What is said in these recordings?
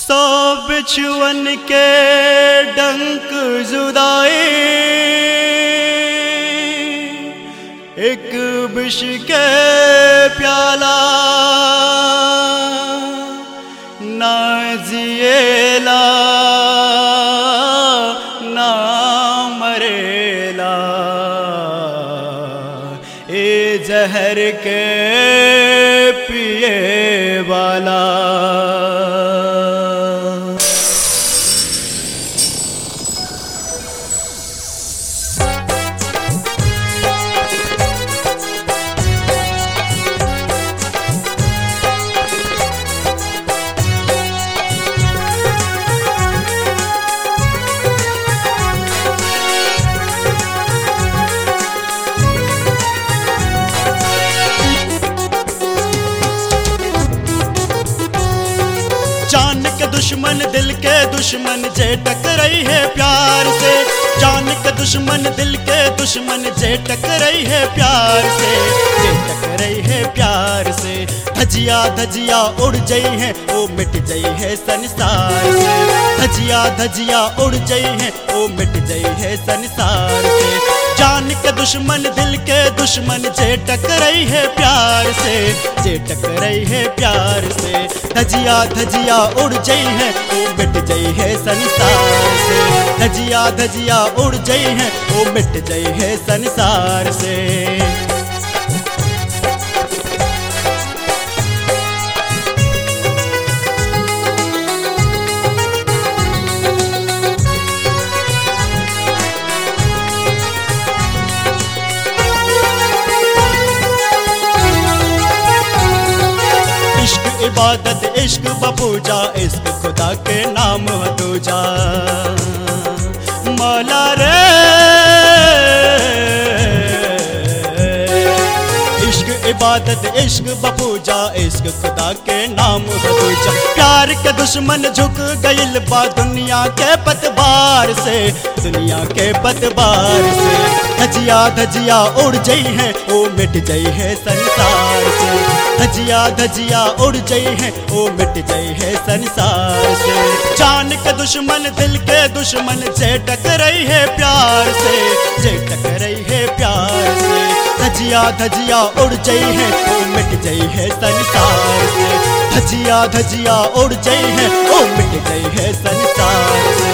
सौ बिछुअन के डंक जुदाई एक विष के प्याला ना जिएला ना मरेला ए जहर के पिए वाला जान के दुश्मन दिल के दुश्मन जे टकराई है प्यार से जान के दुश्मन दिल के दुश्मन जे टकराई है प्यार से जे टकराई है प्यार से धजिया धजिया उड़ जई है ओ मिट जई है संसार से धजिया धजिया उड़ जई है ओ मिट जई है संसार से जान के दुश्मन दिल के दुश्मन जे टकराई है प्यार से जे टकराई है प्यार से धजिया धजिया उड़ जई है ओ मिट जई है संसार से धजिया धजिया उड़ जई है ओ मिट जई है संसार से इश्क इबादत इश्क बपूजा इश्क खुदा के नाम है दूजा मौला रे इश्क इबादत इश्क बपूजा इश्क खुदा के नाम है दूजा प्यार के दुश्मन झुक गइल बा दुनिया के पतवार से दुनिया के पतवार से धजिया धजिया उड़ जई है ओ मिट जई है संसार से धजिया धजिया उड़ जई है ओ मिट जई है संसार से जान के दुश्मन दिल के दुश्मन जे टकराई है प्यार से जे टकराई है प्यार से धजिया धजिया उड़ जई है ओ मिट जई है संसार से धजिया धजिया उड़ जई है ओ मिट जई है संसार से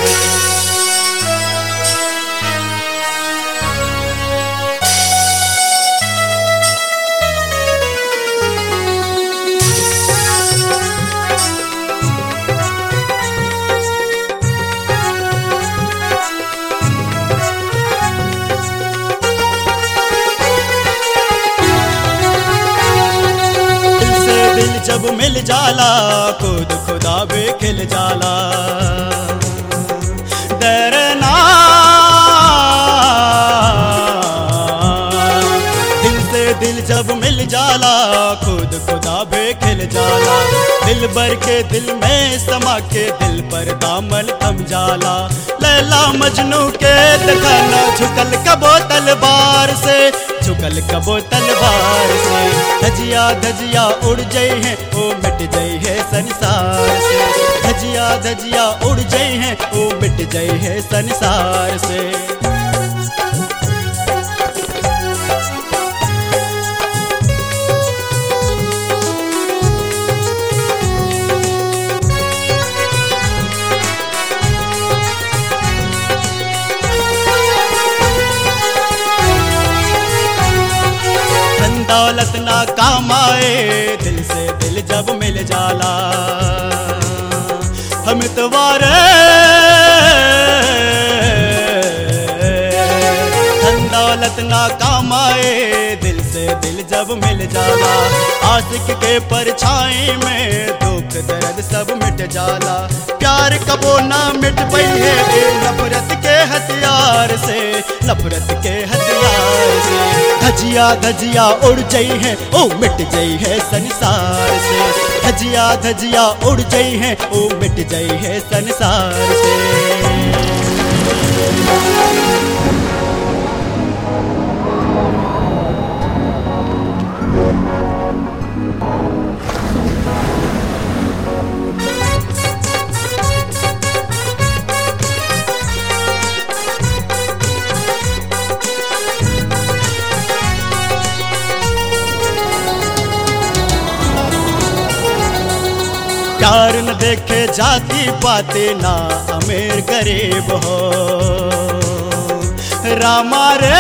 दिल से दिल जब मिल जाला खुद खुदा भी खिल जाला डरना दिल से दिल जब मिल जाला खुद खुदा भी खिल जाला दिल भर के दिल में समा के दिल पर दामन थम जाला लैला मजनू के दिखाना झुकल कबो तलवार से झुकल कबो तलवार से धजिया धजिया उड़ जई है ओ मिट जई है संसार से धजिया धजिया उड़ जई है ओ मिट जई है संसार से धन दौलत ना काम आए दिल से दिल जब मिल जाला हम तुम्हारे धन दौलत ना काम आए दिल से दिल जब मिल जाला आशिक के परछाई में दुख दर्द सब मिट जाला प्यार कबो ना मिट पई है ए नफरत के हथियार से नफरत के हथियार से धजिया धजिया उड़ जई है ओ मिट जई है संसार से धजिया धजिया उड़ जई है ओ मिट जई है संसार से प्यार न देखे जाती पाते ना अमीर गरीब हो रामा रे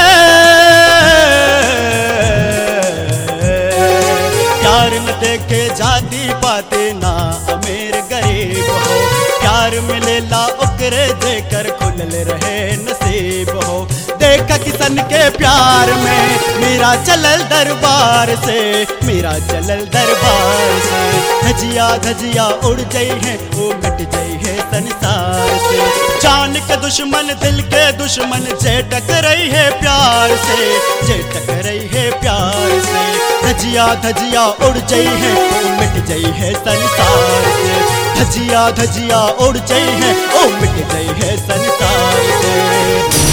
प्यार न देखे जाती पाते ना अमीर गरीब हो प्यार मिलेला ओकरे देकर खुलल रहे नसीब हो देखा किसन के प्यार में मेरा चलल दरबार से मेरा चलल दरबार से धजिया धजिया उड़ जाई है वो मिट जाई है संसार से जान के दुश्मन दिल के दुश्मन जे टकरई है प्यार से जे टकरई है प्यार से धजिया धजिया उड़ जाई है वो मिट जाई है संसार से धजिया धजिया उड़ जाई है ओ मिट जाई है संसार से